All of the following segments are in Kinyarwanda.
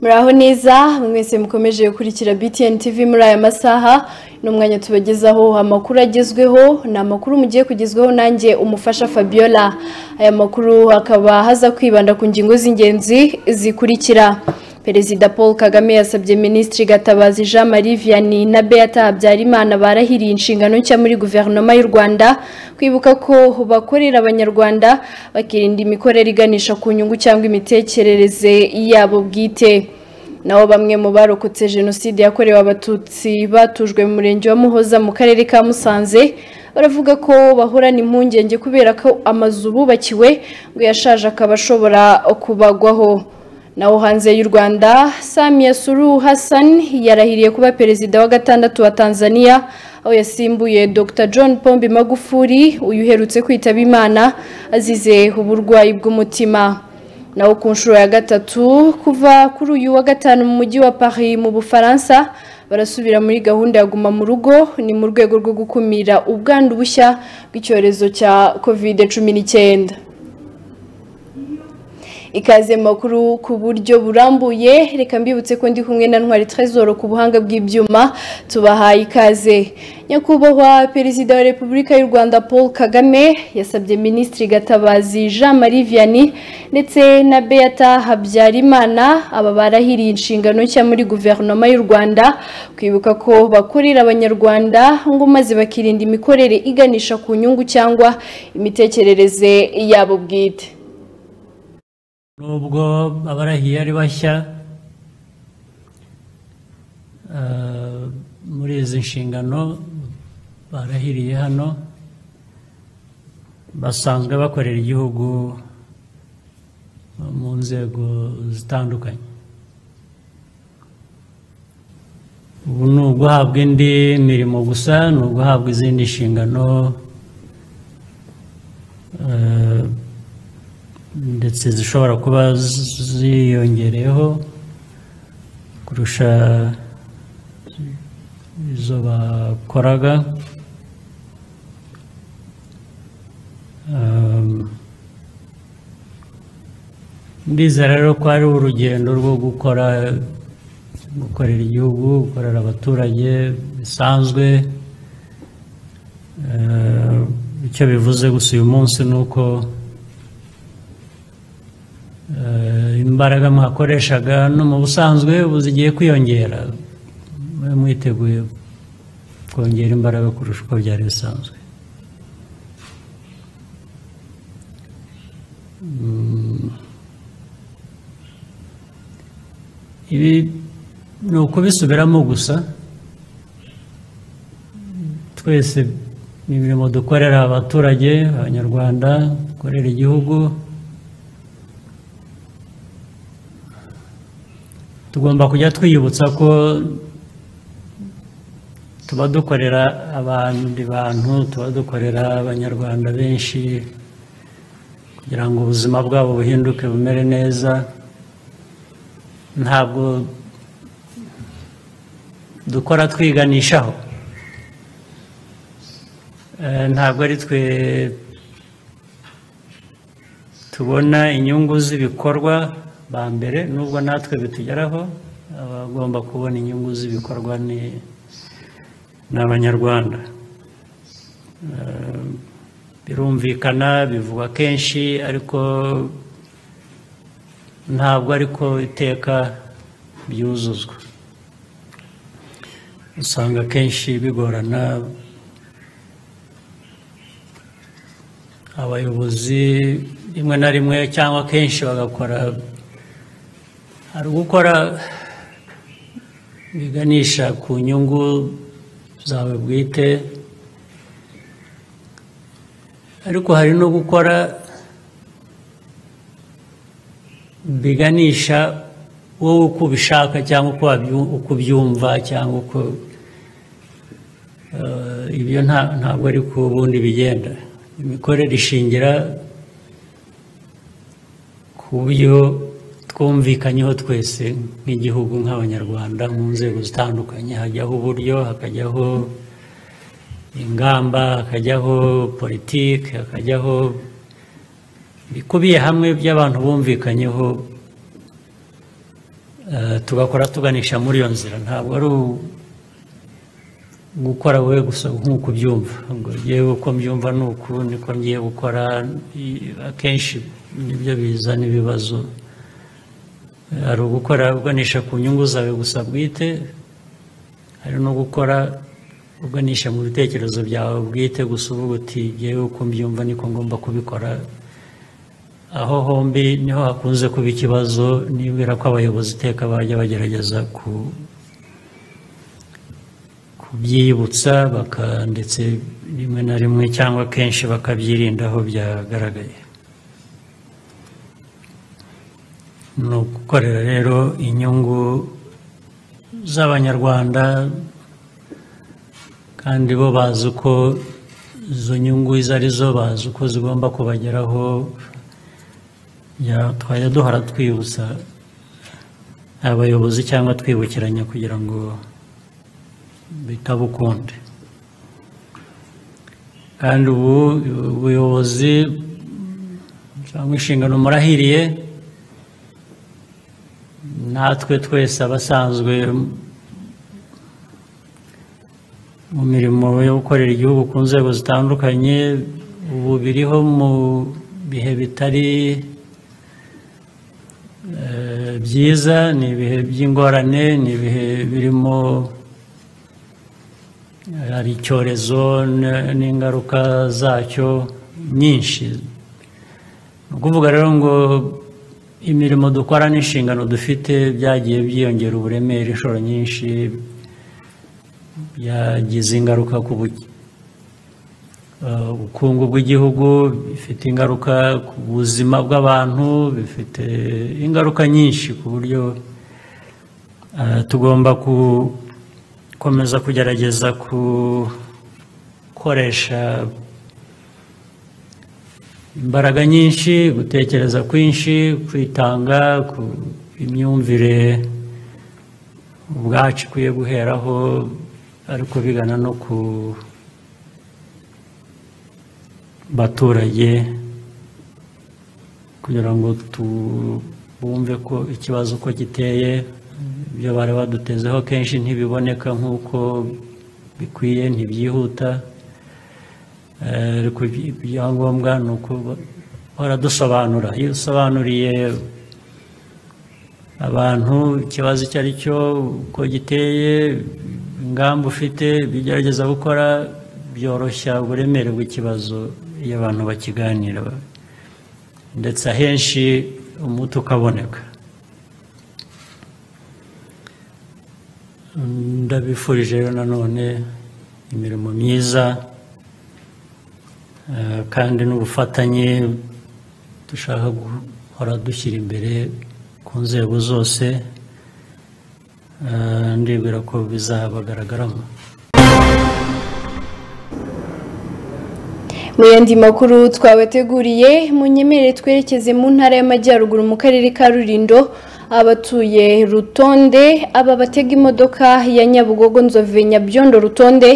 muraho neza mwese mukomeje gukurikira btn tv muri aya masaha n'umwanya tubagezaho amakuru agezweho ni amakuru mugiye kugezweho nanjye umufasha fabiola aya makuru akaba haza kwibanda ku ngingo z'ingenzi zikurikira perezida paul kagame yasabye minisitiri gatabazi jean marie vianney na beata habyarimana barahiriye inshingano nshya muri guverinoma y'u rwanda kwibuka ko bakorera abanyarwanda bakirinda imikorere iganisha ku nyungu cyangwa imitekerereze yabo bwite naho bamwe mu barokotse jenoside yakorewe abatutsi batujwe mu murenge wa muhoza mu karere ka musanze baravuga ko bahorana impungenge kubera ko amazu bubakiwe ngo yashaje akaba ashobora kubagwaho naho hanze y'u Rwanda Samia Suluhu Hassan yarahiriye kuba perezida wa gatandatu wa Tanzania aho yasimbuye Dr John Pombe Magufuli uyu uherutse kwitaba Imana azize uburwayi bw'umutima naho ku nshuro ya gatatu kuva kuri uyu wa gatanu mu mujyi wa Paris mu Bufaransa barasubira muri gahunda ya guma mu rugo ni mu rwego rwo gukumira ubwandu bushya bw'icyorezo cya COVID-19 ikaze makuru ku buryo burambuye reka mbibutse ko ndi kumwe na ntwari trezoro ku buhanga bw'ibyuma tubahaye ikaze nyakubahwa perezida wa repubulika y'u rwanda paul kagame yasabye minisitiri gatabazi jean marie vianney ndetse na beata habyarimana aba barahiriye inshingano nshya muri guverinoma y'u rwanda kwibuka ko bakorera abanyarwanda ngo maze bakirinda imikorere iganisha ku nyungu cyangwa imitekerereze yabo bwite nubwo abarahiye ari bashya muri izi nshingano barahiriye hano basanzwe bakorera igihugu mu nzego zitandukanye ubu ni uguhabwa indi mirimo gusa ni uguhabwa izindi nshingano ndetse zishobora kuba ziyongereyeho kurusha izo bakoraga ndizera rero ko ari urugendo rwo gukora gukorera igihugu gukorera abaturage bisanzwe icyo bivuze gusa uyu munsi ni uko imbaraga mwakoreshaga no mu busanzwe ubu zigiye kwiyongera mwiteguye kongera imbaraga kurusha uko byari bisanzwe ibi ni ukubisubiramo gusa twese ni imirimo dukorera abaturage abanyarwanda dukorera igihugu tugomba kujya twiyibutsa ko tuba dukorera abandi bantu tuba dukorera abanyarwanda benshi kugira ngo ubuzima bwabo buhinduke bumere neza ntabwo dukora twiganishaho ntabwo ari twe tubona inyungu z'ibikorwa ba mbere nubwo natwe bitugeraho abagomba kubona inyungu z'ibikorwa ni abanyarwanda birumvikana bivugwa kenshi ariko ntabwo ariko iteka byuzuzwa usanga kenshi bigorana abayobozi rimwe na rimwe cyangwa kenshi bagakora hari ugukora biganisha ku nyungu zawe bwite ariko hari no gukora biganisha wowe uko ubishaka cyangwa uko ubyumva cyangwa uko ibyo ntabwo ari ku bundi bigenda imikorere ishingira ku buryo twumvikanyeho twese nk'igihugu nk'abanyarwanda mu nzego zitandukanye hajyaho uburyo hakajyaho ingamba hakajyaho politiki hakajyaho bikubiye hamwe by'abantu bumvikanyeho eh, tugakora tuganisha muri iyo nzira ntabwo ari u- gukora we gusa nk'uko ubyumva ngo yewe uko mbyumva ni uku niko ngiye gukora i- akenshi nibyo bizana ibibazo hari ugukora uganisha ku nyungu zawe gusa bwite hari no gukora uganisha mu bitekerezo byawe bwite gusa uvuga uti yewe uko mbyumva niko ngomba kubikora aho hombi niho hakunze kuba ikibazo nibwira ko abayobozi iteka bajya bagerageza ku kubyibutsa baka ndetse rimwe na rimwe cyangwa kenshi bakabyirinda aho byagaragaye ni ugukorera rero inyungu z'abanyarwanda kandi bo bazi uko izo nyungu izo ari zo bazi uko zigomba kubageraho ya- twajya duhora twibutsa abayobozi cyangwa twibukiranya kugira ngo bitabukunde kandi ubu ubuyobozi cyangwa inshingano murahiriye natwe twese abasanzwe mu mirimo yo gukorera igihugu ku nzego zitandukanye ubu biriho mu bihe bitari eh, byiza ni ibihe by'ingorane ni ibihe birimo hari icyorezo n- n'ingaruka zacyo nyinshi ni ukuvuga rero ngo imirimo dukora n'inshingano dufite byagiye byiyongera uburemere inshuro nyinshi byagize ingaruka ku buki- eh, ubukungu bw'igihugu bifite ingaruka ku buzima bw'abantu bifite ingaruka nyinshi ku buryo Eh, tugomba gukomeza kugerageza gukoresha imbaraga nyinshi gutekereza kwinshi kwitanga ku imyumvire ubwacu ikwiye guheraho ariko bigana no ku baturage kugira ngo tubumve ko ikibazo uko giteye ibyo bari badutezeho kenshi ntibiboneka nk'uko bikwiye ntibyihuta Eh, ariko iby- ibyangombwa ni uko bahora dusobanura iyo usobanuriye abantu ikibazo icyo ari cyo uko giteye ingamba ufite ibyo ugerageza gukora byoroshya uburemere bw'ikibazo iyo abantu bakiganira ndetse ahenshi umuti ukaboneka ndabifurije rero nanone imirimo myiza eh, kandi n'ubufatanye dushaka guhora dushyira imbere ku nzego zose eh, ndibwira ko bizabagaragaramo mu yandi makuru twabateguriye munyemerere twerekeze mu ntara y'amajyaruguru mu karere ka rurindo abatuye rutonde aba batega imodoka ya nyabugogo nzove nyabyondo rutonde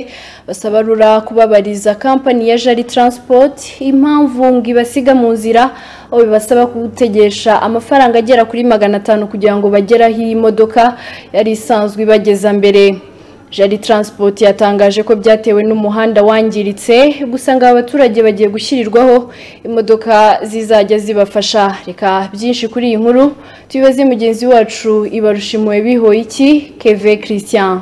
basaba rura kubabariza kampani ya jari transport impamvu ngo ibasiga mu nzira aho bibasaba gutegesha amafaranga agera kuri magana atanu kugira ngo bagere aho iyi modoka yari isanzwe ibageza mbere Jari Transport yatangaje ko byatewe n'umuhanda wangiritse gusa ngo abaturage bagiye gushyirirwaho imodoka zizajya zibafasha reka byinshi kuri iyi nkuru tubibaze mugenzi wacu ibarushimuwe bihoye iki Keve Christian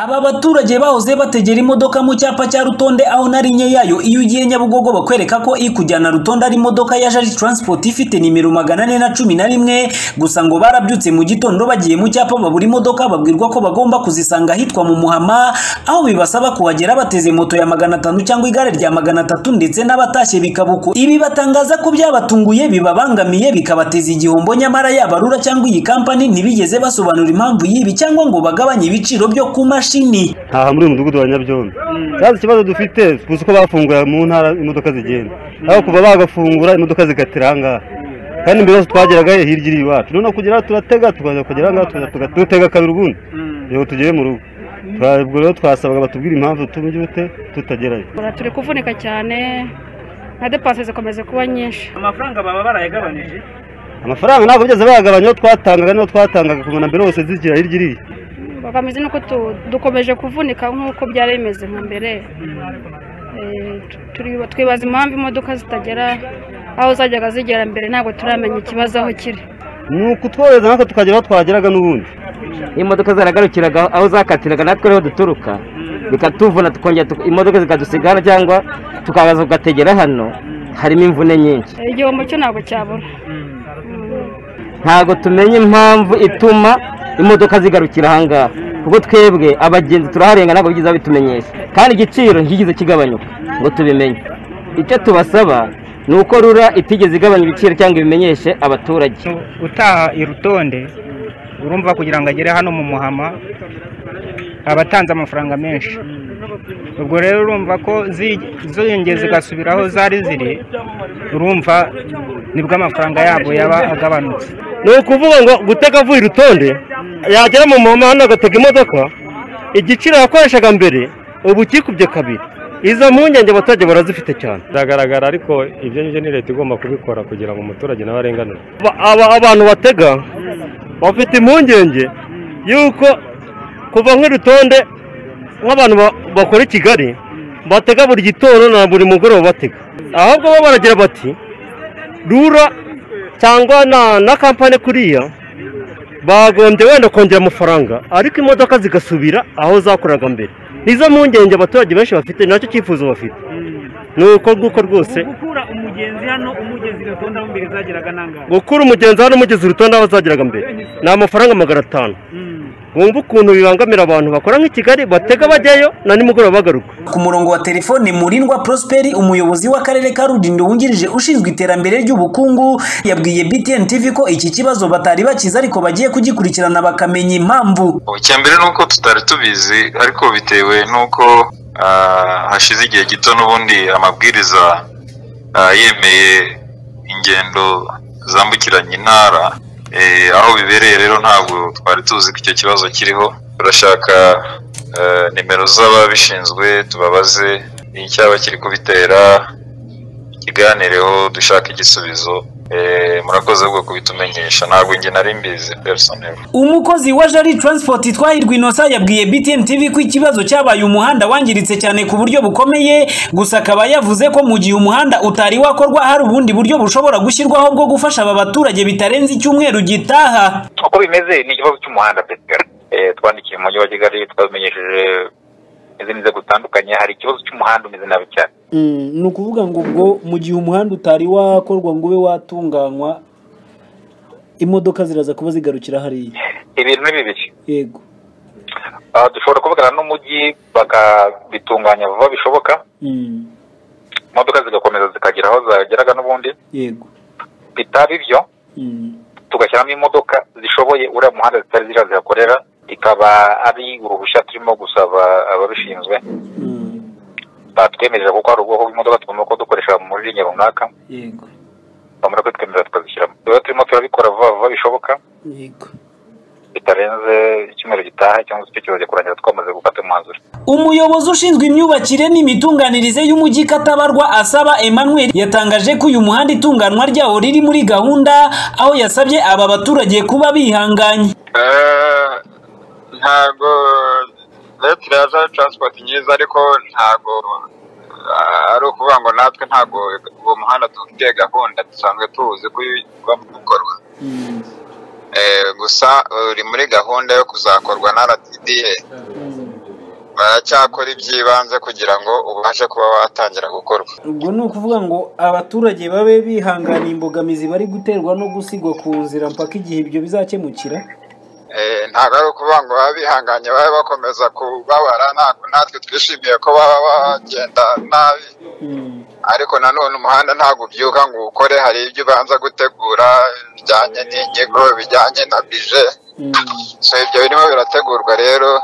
Aba baturage bahoze bategera imodoka mu cyapa cya Rutonde aho narinye yayo iyo ugiye Nyabugogo bakwereka ko ikujyana Rutonde ari imodoka ya Jari Transport ifite nimero magana ane na cumi na rimwe gusa ngo barabyutse mu gitondo bagiye mu cyapa babura imodoka babwirwa ko bagomba kuzisanga ahitwa mu Muhama aho bibasaba kuhagera bateze moto ya magana atanu cyangwa igare rya magana atatu ndetse n'abatashye bikabuko ibi batangaza ko byabatunguye bibabangamiye bikabateza igihombo nyamara yaba Rura cyangwa iyi kampani ntibigeze basobanura impamvu y'ibi cyangwa ngo bagabanye ibiciro byo ku mashini aha muri uyu mudugudu wa Nyabyondo cyangwa ikibazo dufite tuzi ko bafungura mu ntara imodoka zigenda aho kuva bagafungura imodoka zigatira aha ngaha kandi mbere yose twageraga he hirya iri iwacu noneho kugera turatega tukaza kugera aha ngaha tukaza tuga- dutega kabiri ubundi kugira ngo tugere mu rugo Twa- ubwo rero twasabaga batubwire impamvu tubyute tutagerayo Ura turi kuvunika cyane na depanse zikomeje kuba nyinshi amafaranga baba barayagabanije amafaranga ntabwo byose bayagabanyaho twatangaga niyo twatangaga kubona mbere hose zigira hirya iriya bakamizi nuko tu- dukomeje kuvunika nk'uko byari bimeze nka mbere Eh, turi- twibaza impamvu imodoka zitagera aho zajyaga zigera mbere ntabwo turamenya ikibazo aho kiri ni ukutworohereza natwe tukagera aho twageraga n'ubundi imodoka zaragarukiraga aho zakatiraga natwe ariho duturuka bikatuvuna tukongera tuka- imodoka zikadusiga hano cyangwa tukaza tugategera hano harimo imvune nyinshi Eh, igihombo cyo ntabwo cyabura ntabwo tumenya impamvu ituma imodoka zigarukira ahangaha kuko twebwe abagenzi turaharenga ntabwo byiza bitumenyesha kandi igiciro ntigize kigabanyuka ngo tubimenye icyo tubasaba ni uko rura itigeze igabanya ibiciro cyangwa ibimenyeshe abaturage utaha irutonde urumva kugira ngo agere hano mu muhama aba atanze amafaranga menshi ubwo rero urumva ko zi- zongeye zigasubira aho zari ziri urumva nibwo amafaranga yabo yaba agabanutse ni ukuvuga ngo gutega avuye urutonde yagera mu muhanda agatega imodoka igiciro yakoreshaga mbere ubu kikubye kabiri izo mpungenge abaturage barazifite cyane biragaragara ariko ibyo ngibyo ni leta igomba kubikora kugira ngo umuturage nawe arenganure Ba- aba- abantu batega bafite impungenge yuko kuva nk'irutonde nk'abantu ba- bakora i kigali batega buri gitondo na buri mugoroba batega ahubwo bo baragira bati rura cyangwa na na kampani kuriya bagombye wenda kongera amafaranga ariko imodoka zigasubira aho zakoraga mbere nizo mpungenge abaturage benshi bafite nacyo cyifuzo bafite ni uko nguko rwose gukura umugenzi hano umugezi gatonda aho mbere zageraga n'angahe gukura umugenzi hano umugezi urutonde aho zageraga mbere ni amafaranga magana atanu wumva ukuntu bibangamira abantu bakora nk'i kigali batega bajyayo na nimugoroba bagaruka ku murongo wa telefone murindwa prosperi umuyobozi w'akarere ka rulindo wungirije ushinzwe iterambere ry'ubukungu yabwiye btn tv ko iki kibazo batari bakizi ariko bagiye kugikurikirana bakamenya impamvu icya mbere ni uko tutari tubizi ariko bitewe n'uko ah, hashize igihe gito n'ubundi amabwiriza ah, yemeye ingendo zambukiranya intara Eh, aho bibereye rero ntabwo twari tuzi ko icyo kibazo kiriho turashaka eh, nimero z'ababishinzwe tubabaze icyaba kiri kubitera ikiganireho dushaka igisubizo Eh, murakoze bwo kubitumenyesha ntabwo njye nari mbizi personel umukozi wa jari transport twahirwa inosa yabwiye btn tv ko ikibazo cyabaye umuhanda wangiritse cyane ku buryo bukomeye gusa akaba yavuze ko mu gihe umuhanda utari wakorwa hari ubundi buryo bushobora gushyirwaho bwo gufasha aba baturage bitarenze icyumweru gitaha uko bimeze ni ikibazo cy'umuhanda pesikara twandikiye umujyi wa kigali twabimenyesheje izindi nzego zitandukanye hari ikibazo cy'umuhanda umeze nabi cyane ni ukuvuga ngo ubwo mu gihe umuhanda utari wakorwa ngo ube watunganywa imodoka ziraza kuba zigarukira hariya ibintu ni bibiri yego Ah, dushobora kuvugana n'umujyi bakabitunganya vuba bishoboka Mm, imodoka zigakomeza zikagera aho zageraga n'ubundi yego bitaba ibyo Mm, tugashyiramo imodoka zishoboye uriya muhanda zitari zira zihakorera ikaba ari uruhushya turimo gusaba ababishinzwe mm, batwemerera kuko hari ubwoko bw'imodoka tugomba kuba dukoresha muri linya runaka yego bamara kutwemerera tukazishyiramo rero turimo turabikora vuba vuba bishoboka yego bitarenze icyumweru gitaha cyangwa se icyo kizajya kurangira twamaze gufata umwanzuro umuyobozi ushinzwe imyubakire n'imitunganirize y'umujyi katabarwa asaba emmanuel yatangaje ko uyu muhanda itunganwa ryawo riri muri gahunda aho yasabye aba baturage kuba bihanganye ntabwo leta iraza transport nyiza ariko ntabwo ah, ari ukuvuga ngo natwe ntabwo uwo muhanda dufite gahunda dusanzwe tuwuzi ko uba gukorwa Eh, gusa uri muri gahunda yo kuzakorwa na rtda baracyakora iby'ibanze kugira ngo ubashe kuba watangira gukorwa ubwo ni ukuvuga ngo abaturage babe bihanganiye imbogamizi bari guterwa no gusigwa ku nzira mpaka igihe ibyo bizakemukira Eh, ntabwo ari ukuvuga ngo baba bihanganye babe bakomeza kubabara ntabwo natwe twishimiye ko baba bagenda nabi ariko nanone umuhanda ntabwo ubyuka ngo ukore hari ibyo ubanza gutegura bijyanye n'inyigo bijyanye na bije so ibyo birimo birategurwa rero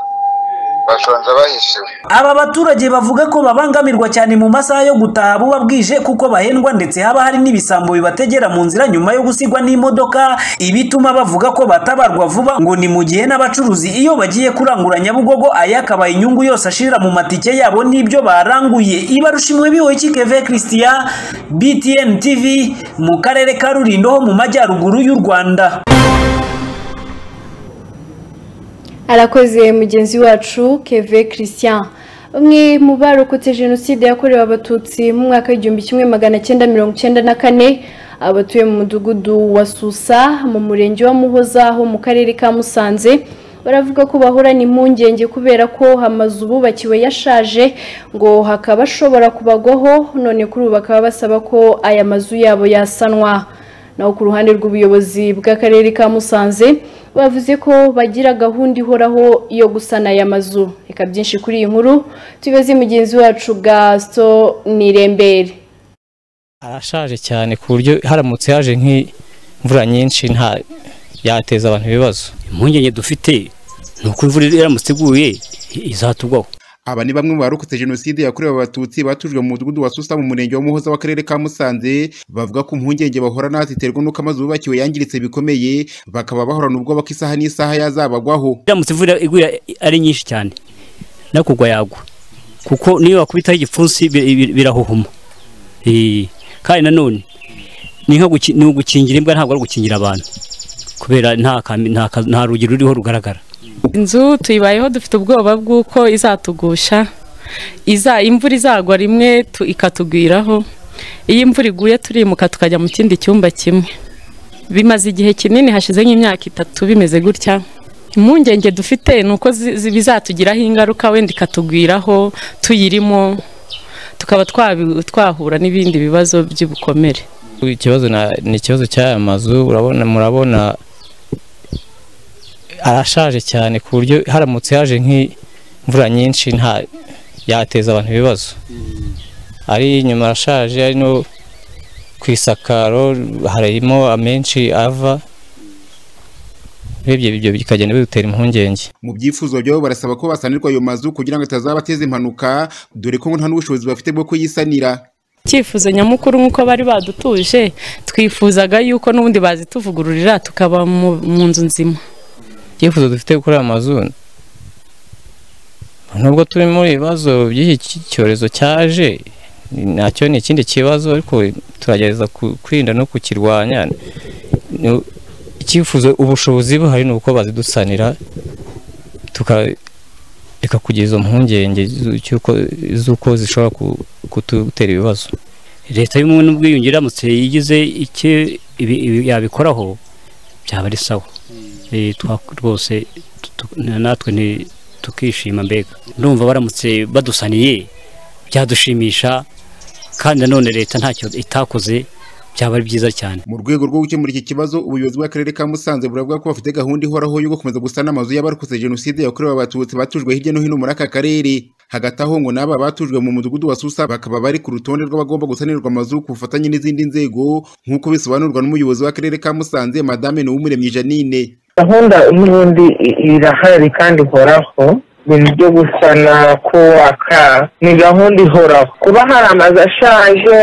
basanze bahishiwe Aba baturage bavuga ko babangamirwa cyane mu masaha yo gutaha buba bwije kuko bahendwa ndetse haba hari n'ibisambo bibategera mu nzira nyuma yo gusigwa n'imodoka ibituma bavuga ko batabarwa vuba ngo ni mu gihe n'abacuruzi iyo bagiye kurangura Nyabugogo aya akaba inyungu yose ashirira mu matike yabo n'ibyo baranguye ibarushimwe bihoye keve Christian BTN TV mu karere ka Rulindo ho mu majyaruguru y'u Rwanda arakoze mugenzi wacu keve christian umwe mu barokotse jenoside yakorewe abatutsi mu mwaka w'igihumbi kimwe magana cyenda mirongo icyenda na kane abatuye mu mudugudu wa susa mu murenge wa muhoza ho mu karere ka musanze baravuga ko bahorana impungenge kubera ko amazu bubakiwe yashaje ngo hakaba ashobora kubagwaho none kuri ubu bakaba basaba ko aya mazu yabo yasanwa naho ku ruhande rw'ubuyobozi bw'akarere ka musanze bavuze ko bagira gahunda ihoraho yo gusana aya mazu reka byinshi kuri iyi nkuru tubibaze mugenzi wacu gaso nirembere arashaje cyane ku buryo haramutse haje nk'imvura nyinshi nta yateza abantu ibibazo impungenge dufite ni uko imvura iramutse iguye izatugwaho aba ni bamwe mu barokotse jenoside yakorewe abatutsi batujwe mu mudugudu wa susa mu murenge wa muhoza w'akarere ka musanze bavuga ko impungenge bahora nazo ziterwa n'uko amazu bubakiwe yangiritse bikomeye bakaba bahorana ubwoba ko isaha n'isaha yazabagwaho iramutse imvura iguye ari nyinshi cyane no kugwa yagwa kuko niyo wakubitaho igipfunsi bi- bi- birahuhuma Eh, kandi nanone ni nko guki- ni ugukingira imbwa ntabwo ari ugukingira abantu kubera nta kami- nta ka- nta rugi ruriho rugaragara inzu tuyibayeho dufite ubwoba bw'uko izatugusha iza imvura izagwa rimwe tu- ikatugwiraho iyo imvura iguye turimuka tukajya mu kindi cyumba kimwe bimaze igihe kinini hashize nk'imyaka itatu bimeze gutya impungenge dufite ni uko zi- zi- bizatugiraho ingaruka wenda ikatugwiraho tuyirimo tukaba twabi- twahura n'ibindi bibazo by'ubukomere ikibazo na- ni ikibazo cy'aya mazu urabona murabona arashaje cyane ku buryo haramutse haje nk'imvura nyinshi nta yateza abantu ibibazo ari inyuma arashaje ari no ku isakaro harimo amenshi ava urebye ibyo bikagenda bidutera impungenge mu byifuzo byabo barasaba ko basanirwa ayo mazu kugira ngo atazabateza impanuka dore ko ngo nta n'ubushobozi bafite bwo kuyisanira icyifuzo nyamukuru nk'uko bari badutuje twifuzaga yuko n'ubundi bazituvugururira tukaba mu- mu nzu nzima icyifuzo dufite kuri aya mazu nubwo turi muri ibibazo by'iki ki- cyorezo cyaje nacyo ni ikindi kibazo ariko turagerageza ku- kwirinda no kukirwanya Ni- icyifuzo ubushobozi buhari ni uko bazidusanira tukareka kugira izo mpungenge zu- cy'uko- z'uko zishobora ku- kudutera ibibazo leta y'ubumwe n'ubwiyunge iramutse igize icyo ibi- ibi- yabikoraho byaba ari sawa Eh, twa- rwose tu- tu- natwe nti- tukishima mbega ndumva baramutse badusaniye byadushimisha kandi nanone leta ntacyo itakoze byaba ari byiza cyane mu rwego rwo gukemura iki kibazo ubuyobozi bw'akarere ka musanze buravuga ko bafite gahunda ihoraho yo gukomeza gusana amazu y'abarokotse jenoside yakorewe abatutsi batujwe hirya no hino muri aka karere hagati aho ngo n'aba batujwe mu mudugudu wa susa bakaba bari ku rutonde rw'abagomba gusanirwa amazu ku bufatanye n'izindi nzego nk'uko bisobanurwa n'umuyobozi w'akarere ka musanze madame nuwumuremyi janine gahunda y'ubundi i- irahari kandi ihoraho ibintu byo gusana kubaka ni gahunda ihoraho kuba hari amazu ashaje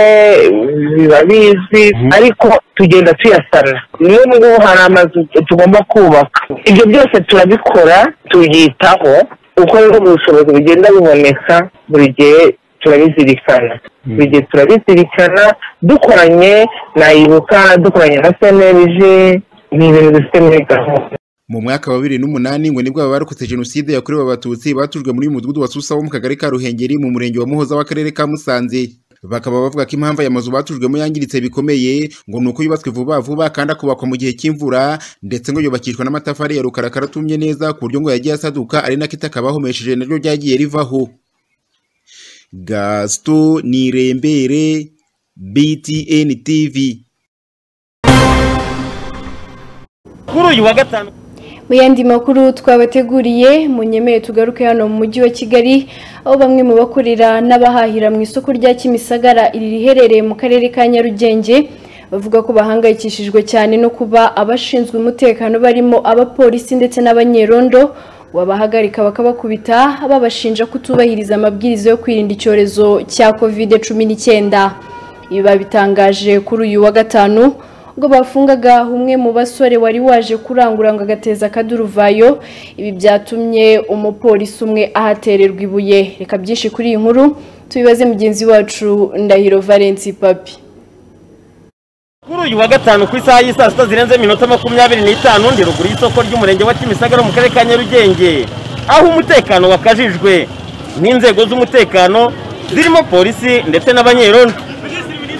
biba bizwi ariko tugenda tuyasana niyo ngubu hari amazu tugomba kubaka ibyo byose turabikora tubyitaho uko rero ubushobozi bugenda buboneka buri gihe turabizirikana buri gihe turabizirikana dukoranye na ibuka dukoranye na senerije ni ibintu bifite muri gahunda mu mwaka wa bibiri n'umunani ngo nibwo aba barokotse jenoside yakorewe abatutsi batujwe muri uyu mudugudu wa susa wo mu kagari ka ruhengeri mu murenge wa muhoza w'akarere ka musanze bakaba bavuga ko impamvu aya mazu batujwemo yangiritse bikomeye ngo ni uko yubatswe vuba vuba kandi akubakwa mu gihe cy'imvura ndetse ngo yubakishwa n'amatafari ya rukarakara atumye neza ku buryo ngo yagiye asaduka ari nako itaka bahomesheje naryo ryagiye rivaho gasito nirembere btn tv kuri uyu wa gatanu mu yandi makuru twabateguriye munyemeye tugaruke hano mu mujyi wa kigali aho bamwe mu bakorera n'abahahira mu isoko rya kimisagara iri riherereye mu karere ka nyarugenge bavuga ko bahangayikishijwe cyane no kuba abashinzwe umutekano barimo abapolisi ndetse n'abanyerondo wabahagarika bakabakubita babashinja kutubahiriza amabwiriza yo kwirinda icyorezo cya kovide cumi n'icyenda ibi babitangaje kuri uyu wa gatanu ubwo bafungaga umwe mu basore wari waje kurangura ngo agateza akaduruvayo ibi byatumye umupolisi umwe ahatererwa ibuye reka byinshi kuri iyi nkuru tubibaze mugenzi wacu ndahiro valensi papi kuri uyu wa gatanu ku isaha y'i saa sita zirenze iminota makumyabiri n'itanu ndi ruguru y'isoko ry'umurenge wa kimisagara mu karere ka nyarugenge aho umutekano wakajijwe n'inzego z'umutekano zirimo polisi ndetse n'abanyerondo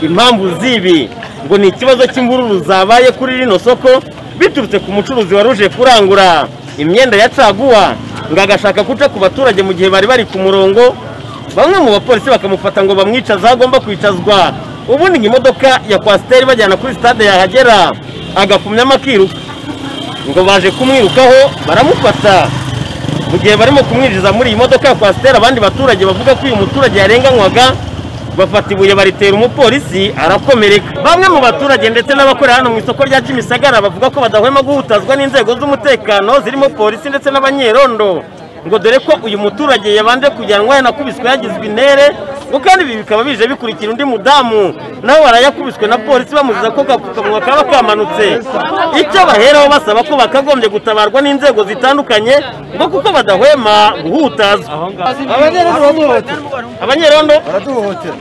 impamvu z'ibi ngo ni ikibazo cy'imvururu zabaye kuri rino soko biturutse ku mucuruzi wari uje kurangura imyenda ya caguwa ngo agashaka guca ku baturage mu gihe bari bari ku murongo bamwe mu bapolisi bakamufata ngo bamwicaze aho agomba kwicazwa ubundi ngo imodoka ya kwasiteri bajyana kuri sitade yahagera agakumyamo akiruka ngo baje kumwirukaho baramufata mu gihe barimo kumwinjiza muri iyi modoka ya kwasiteri abandi baturage bavuga ko uyu muturage yarenganywaga bafata ibuye baritera umupolisi arakomereka bamwe mu baturage ndetse n'abakorera hano mu isoko rya kimisagara bavuga ko badahwema guhutazwa n'inzego z'umutekano zirimo polisi ndetse n'abanyerondo ngo dore ko uyu muturage yabanje kujyanwa yanakubiswe yagizwe intere ngo kandi ibi bikaba bije bikurikira undi mudamu nawe warayakubiswe na polisi bamuziza ko agapfukamunwa kaba kamanutse icyo baheraho basaba ko bakagombye gutabarwa n'inzego zitandukanye ngo kuko badahwema guhutazwa abanyerondo baraduhohotera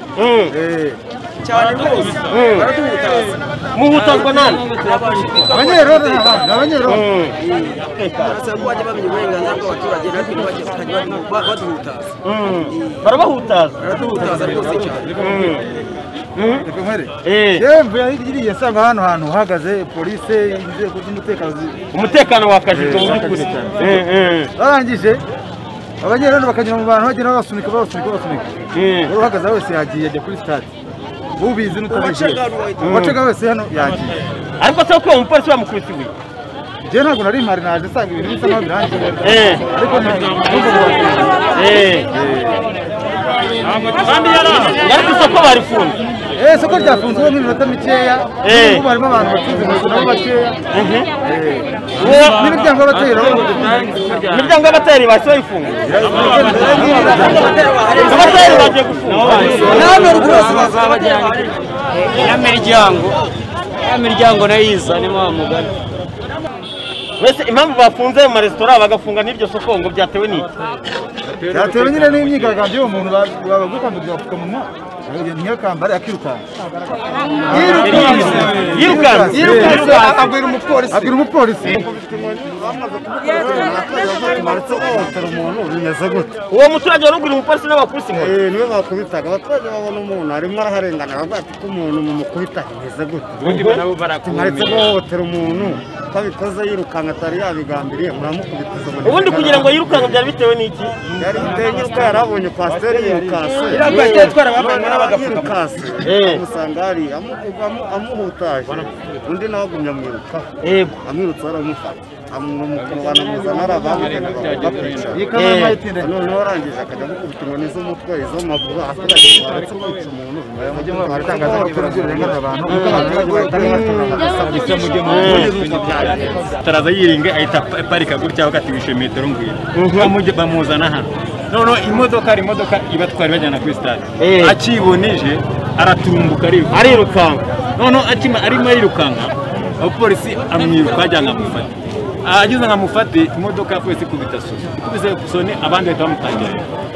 muhutazwa nani abanyerondo ni abantu, ni abanyerondo barabahutaza baraduhutaza rwose cyane yewe mvuye hirya iriya asanga hano hantu uhagaze polisi inzego z'umutekano umutekano wakajijwe mu by'ukuri barangije abanyerondo bakanyura mu bantu bagenda babasunika babasunika babasunika wari uhagaze wese yagiye ajya kuri sitade ubizi n'utabizi uwacaga wese hano yagiye ariko se ko umupolisi bamukubise ibuye njyewe ntabwo nari mpari naje nsanga ibintu bisa naho birangiye ariko yari ku isoko barifunze Eh, soko ryafunzwe nk'iminota mikeya n'ubwo harimo abantu bacuruza inkweto nabo bakeya n'imiryango y'abateri imiryango y'abateri bahise bayifunga abateri bagiye gufunga ya miryango ya miryango nayiza ni wa mugani mbese impamvu bafunze ayo maresitora bagafunga n'iryo soko ngo byatewe n'iki byatewe nyine n'imyigaragambyo y'uwo muntu babagukambirira apfukamunwa ntiyakambare akirukanka yirukanse yirukanse abwira umupolisi abwira umupolisi uwo muturage wari ugura umupolisi n'abapolisi inkoni niwe bakubitaga abaturage babona umuntu arimo araharengana bavuga ati ko umuntu mumukubita bimeze gute tumaretse guhohotera umuntu ko abikoze yirukanka atari yabigambiriye muramukubitiza ubundi kugira ngo yirukanke byari bitewe n'iki byari biteye nyiruko yari abonye kwasiteri yirukanse Yirukanse, yatwara abambaye nawe agapfuka. yirukanse Eh. amusanga hariya amu- amu- amuhutaje undi nawe agumya amwirukaho amwirutse baramufata amumukuba banamuzana ari abamugana bakwicara noneho arangije akajya amukubita inkoni z'umutwe iz'amaguru abaturage baretse kwica umuntu baratangaza abaturage barengana abantu kuko abaturage bahita taraza yiringa ahita aparika gutya avuga ati wishe metero ngwira Bamujya- bamuzana hano noneho imodoka hari imodoka ibatwara ibajyana kuri stade akibonije aratumbuka ariruka arirukanka noneho akima arimo arirukanka abapolisi amwiruka ajya nkamufate ageze nkamufate imodoka ya polisi ikubita soni ikubise soni abandi bahita bamutangira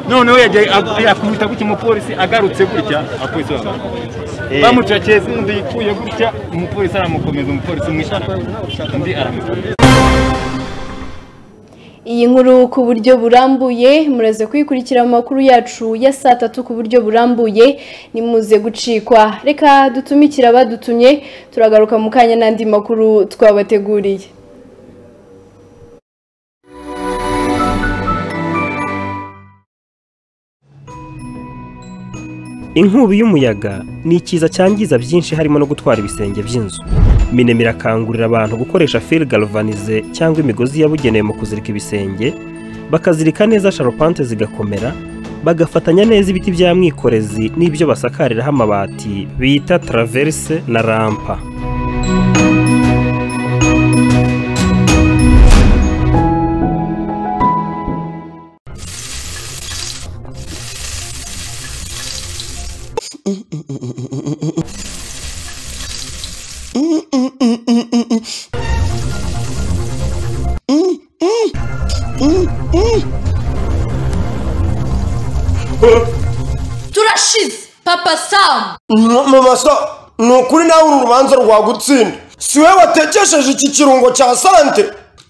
noneho yagiye ag- akubita gutya umupolisi agarutse gutya abapolisi Eh. bamufata bamucakiye undi yikuye gutya umupolisi aramukomeza umupolisi umwishyura undi aramukomeza iyi nkuru ku buryo burambuye muraze kuyikurikira mu makuru yacu ya saa tatu ku buryo burambuye nimuze gucikwa reka dutumikire abadutumye turagaruka mu kanya n'andi makuru twabateguriye inkubi y'umuyaga ni ikiza cyangiza byinshi harimo no gutwara ibisenge by'inzu minema irakangurira abantu gukoresha fil galvanize cyangwa imigozi yabugenewe mu kuzirika ibisenge bakazirika neza sharupante zigakomera bagafatanya neza ibiti bya mwikorezi n'ibyo basakariraho amabati bita traverse na rampa turashize papa samu mama sa ni ukuri nawe uru rubanza rwagutsinda si we watekesheje iki kirungo cya sante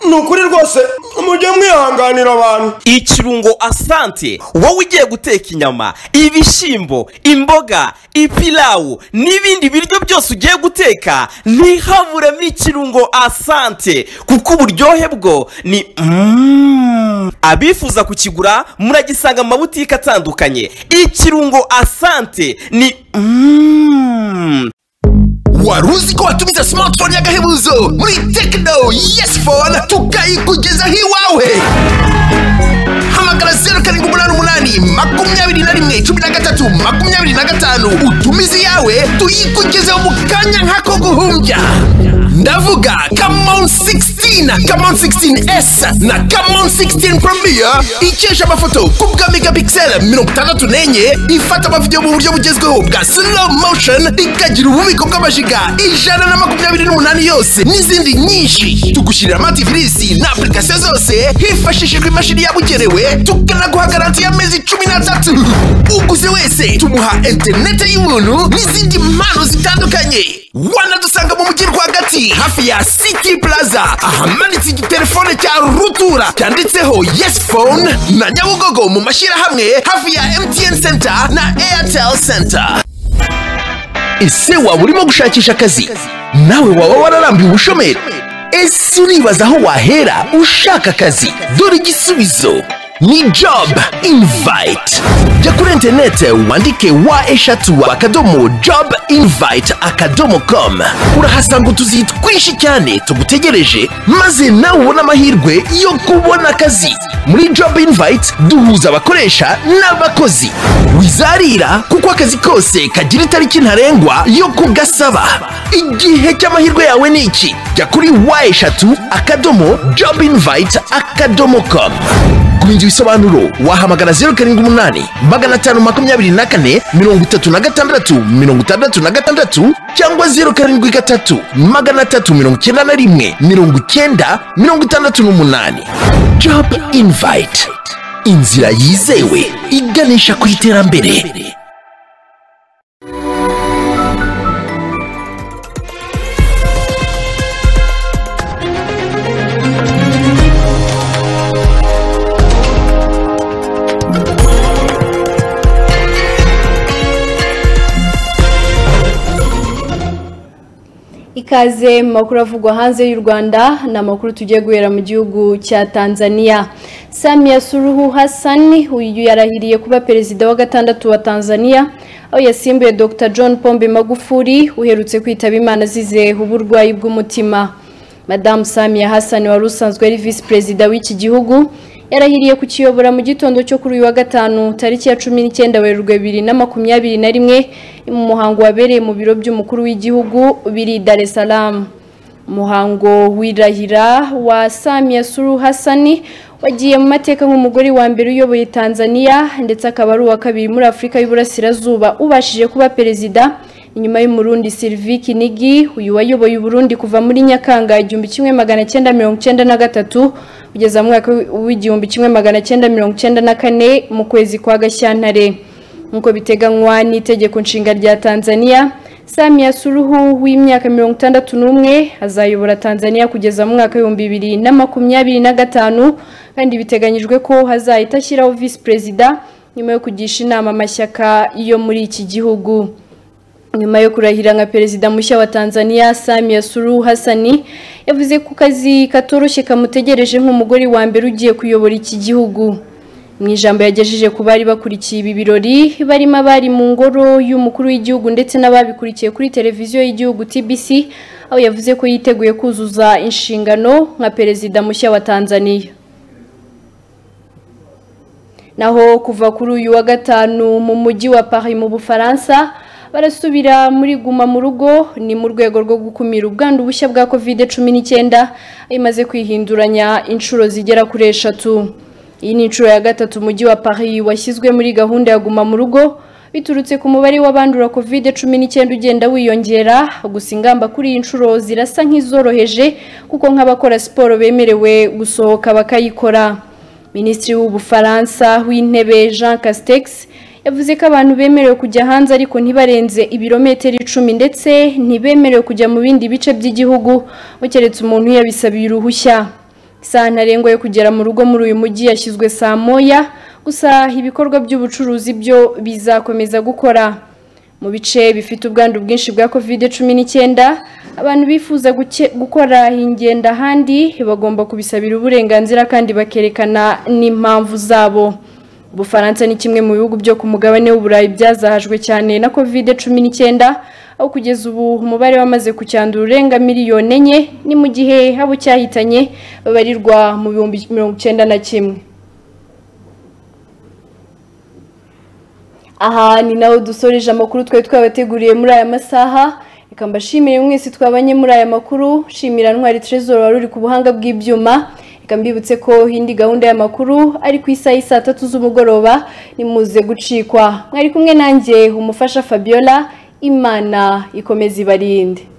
ni ukuri rwose mujye mwihanganira abantu ikirungo asante wowe ugiye guteka inyama ibishyimbo imboga ipilawu n'ibindi biryo byose ugiye guteka ntihaburemo ikirungo asante kuko uburyohe bwo ni Mm. abifuza kukigura muragisanga mu mabutike atandukanye ikirungo asante ni Mm. wari uzi ko watumiza smartphone y'agahebuzo muri tekino yesi fone tukayikugezaho iwawe hamagara zeru karindwi umunani umunani makumyabiri na rimwe cumi na gatatu makumyabiri na gatanu utumize iyawe tuyikugezeho mu kanya nk'ako guhumbya ndavuga kamon 16 kamon 16s na kamon 16 premier ikesha amafoto ku bwa megapixel mirongo itandatu n'enye ifata amavidewo mu buryo bugezweho bwa slow motion ikagira ububiko bw'amajiga ijana na makumyabiri n'umunani yose n'izindi nyinshi tugushyirira amativisi na apurikasiyo zose hifashishijwe imashini yabugenewe tukanaguha garanti y'amezi cumi n'atatu uguze wese tumuha interinete y'ubuntu n'izindi mpano zitandukanye wanadusanga mu mujyi rwagati hafi ya city plaza ahamanitse igitelefone cya rutura cyanditseho yes phone na nyabugogo mu mashyirahamwe hafi ya mtn center na airtel center ese waba urimo gushakisha akazi nawe waba wararambiwe ubushomeri ese uribaza aho wahera ushaka akazi dore igisubizo ni job invite jya kuri interinete wandike wa eshatu akadomo job invite akadomo com urahasanga utuzi twinshi cyane tugutegereje maze nawe ubone amahirwe yo kubona akazi muri job invite duhuza abakoresha n'abakozi wizarira kuko akazi kose kagira itariki ntarengwa yo kugasaba igihe cy'amahirwe yawe ni iki jya kuri wa eshatu akadomo job invite akadomo com kumenya ibisobanuro wahamagara zeru karindwi umunani magana atanu makumyabiri na kane mirongo itatu na gatandatu mirongo itandatu na gatandatu cyangwa zeru karindwi gatatu magana atatu mirongo icyenda na rimwe mirongo icyenda mirongo itandatu n'umunani job invite inzira yizewe iganisha ku iterambere ikaze mu makuru avugwa hanze y'u Rwanda ni amakuru tugiye guhera mu gihugu cya Tanzania Samia Suluhu Hassan uyu yarahiriye kuba perezida wa gatandatu wa Tanzania aho yasimbuye Dr John Pombe Magufuli uherutse kwitaba Imana azize uburwayi bw'umutima Madame Samia Hassan wari usanzwe ari visi perezida w'iki gihugu yarahiriye kukiyobora mu gitondo cyo kuri uyu wa gatanu tariki ya cumi n'icyenda werurwe bibiri na makumyabiri na rimwe mu muhango wabereye mu biro by'umukuru w'igihugu biri Dar es Salaam umuhango w'irahira wa Samia Suluhu Hassan wagiye mu mateka nk'umugore wa mbere uyoboye Tanzania ndetse akaba ari uwa kabiri muri Afurika y'Uburasirazuba ubashije kuba perezida inyuma y'umurundi Sylvie Kinigi uyu wayoboye Burundi kuva muri Nyakanga 1993 kugeza mu mwaka w'igihumbi kimwe magana cyenda mirongo icyenda na kane mu kwezi kwa gashyantare nk'uko biteganywa n'itegeko nshinga rya tanzania samia suruhu w'imyaka mirongo itandatu n'umwe azayobora tanzania kugeza mu mwaka w'ibihumbi bibiri na makumyabiri na gatanu kandi biteganyijwe ko hazahita ashyiraho visi perezida nyuma yo kugisha inama amashyaka yo muri iki gihugu nyuma yo kurahira nka perezida mushya wa Tanzania Samia Suluhu Hassan yavuze ko kazi katoroshye kamutegereje nk'umugore wa mbere ugiye kuyobora iki gihugu mu ijambo yagejeje ku bari bakurikiye ibi birori barimo abari mu ngoro y'umukuru w'igihugu ndetse n'ababikurikiye kuri televiziyo y'igihugu TBC aho yavuze ko yiteguye kuzuza inshingano nka perezida mushya wa Tanzania naho kuva kuri uyu wa gatanu mu mujyi wa Paris mu Bufaransa barasubira muri guma mu rugo ni mu rwego rwo gukumira ubwandu bushya bwa covid cumi n'icyenda imaze kwihinduranya inshuro zigera kuri eshatu iyi ni inshuro ya gatatu umujyi wa paris washyizwe muri gahunda ya guma mu rugo biturutse ku mubare w'abandura covid cumi n'icyenda ugenda wiyongera gusa ingamba kuri iyi nshuro zirasa nk'izoroheje kuko nk'abakora siporo bemerewe gusohoka bakayikora minisitiri w'ubufaransa w'intebe jean castex yavuze ko abantu bemerewe kujya hanze ariko ntibarenze ibirometero icumi ndetse ntibemerewe kujya mu bindi bice by'igihugu keretse umuntu yabisabiye uruhushya isaha ntarengwa yo kugera mu rugo muri uyu mujyi yashyizwe saa moya gusa ibikorwa by'ubucuruzi byo bizakomeza gukora mu bice bifite ubwandu bwinshi bwa kovide cumi n'icyenda abantu bifuza guke- gukora ingendo ahandi bagomba kubisabira uburenganzira kandi bakerekana n'impamvu zabo ubufaransa ni kimwe mu bihugu byo ku mugabane w'uburayi byazahajwe cyane na kovide cumi n'icyenda aho kugeza ubu umubare wamaze kucyandura urenga miliyoni enye ni mu gihe abo cyahitanye babarirwa mu bihumbi mirongo icyenda na kimwe aha ni naho dusoreje amakuru twari twabateguriye muri aya masaha reka mbashimire mwese twabanye muri aya makuru shimira ntwari trezor wari uri ku buhanga bw'ibyuma reka mbibutse ko indi gahunda y'amakuru ari ku isaha y'i saa tatu z'umugoroba nimuze gucikwa mwari kumwe nanjye umufasha fabiola imana ikomeza ibarinde